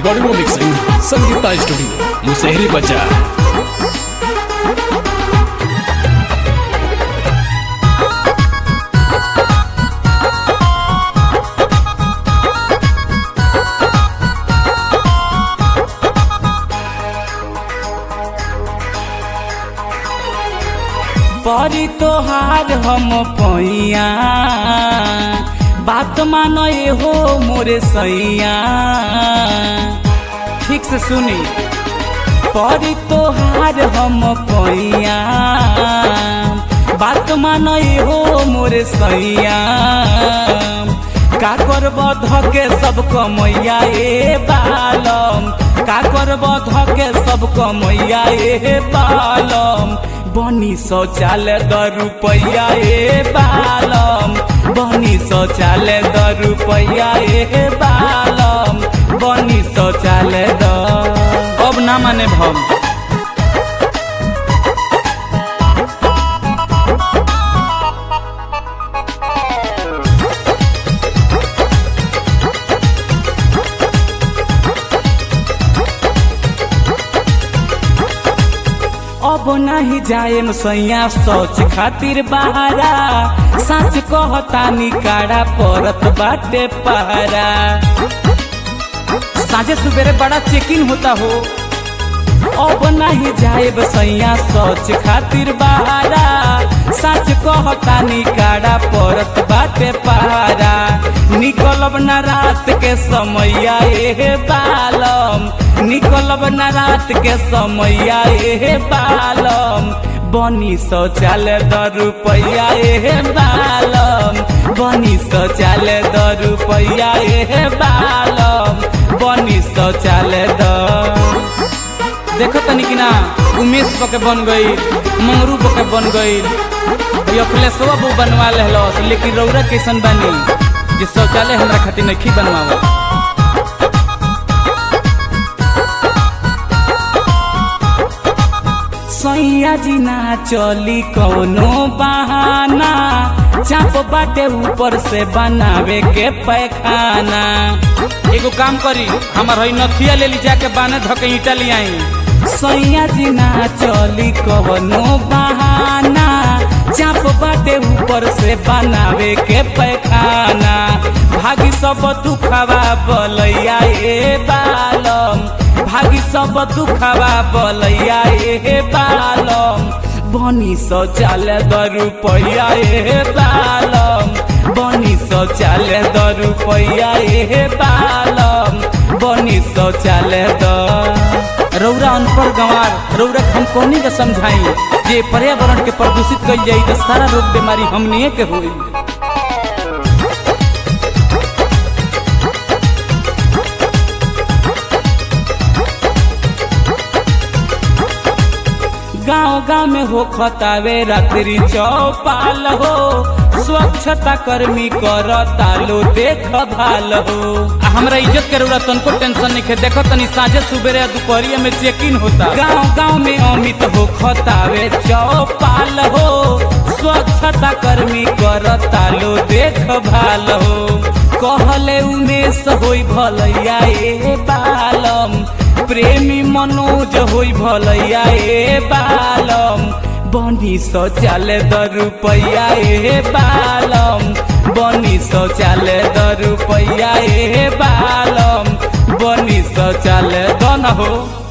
recording और mixing Sangeeta studio Musahari बाजार परी तोहार हम पैया बात मानो ये हो मोरे सैया ठीक से सुनी परी तोहार हम पैया बात मानो ये हो मोरे सैया का करब धके सब कमैया ए बालम का करब धके सब कमैया ए बालम बनी शौचालय द रुपैया ए बालम बनी शौचालय द रुपैया ए बालम बनी शौचालय द अब ना माने भम अब नहीं जाएम सैया सोच खातिर बहारा सच कहता निकाड़ा परत बाटे पहरा साझे सुबेरे बड़ा चेकिंग होता हो अब नहीं जाएब सैया सोच खातिर बहारा सच कहता निकाड़ा परत बाटे पहारा निकलब न रात के समैया ए बालम निकलब न रात के समैया ए बालम बनी शौचालय द रुपैया ए बालम बनी शौचालय द रुपैया ए बालम बनी शौचालय द देखो तनी कि ना उमेश बके बन गई मंगरू बके बन गई अखिलेशवा बू बनवा लेहलस लेकिन रौरा कैसन बनी जे शौचालय हमरा खातिर नहीं बनवावा सैया जी ना चली कौनो बहाना चाप बाटे ऊपर से बनावे के पैखाना एगो काम करी हमार हई नथिया ले ली जाके बाने धके ईटा ले आई सैया जी ना चली कौनो बहाना चाप बाटे ऊपर से बनावे के पैखाना भागी सब दुखवा बलैया ए बालम भागी सब दुखवा बलैया ए बालम बनी शौचालय द रुपैया ए बालम बनी शौचालय द रुपैया ए बालम बनी शौचालय द रौरा अनपढ़ गंवार रौरा हम कोनी के समझाई जे पर्यावरण के प्रदूषित कइल जाई तो सारा रोग बीमारी हमनिए के होई गांव गांव में हो खतावे रात्रि चौपाल हो स्वच्छता कर्मी कर तालो देख भाल हो आ हमरा इज्जत के रौरा तनको टेंशन नहीं है देखो तनी साझे सुबेरे दोपहरिया में चेकिंग होता गांव गांव में अमित हो खतावे चौपाल हो स्वच्छता कर्मी कर तालो देख भाल हो कहले उमेश होई भलैया ए बालम प्रेमी मनोज होई भलैया ए बालम बनी शौचालय द रुपैया ए बालम बनी शौचालय द रुपैया ए बालम बनी शौचालय द न हो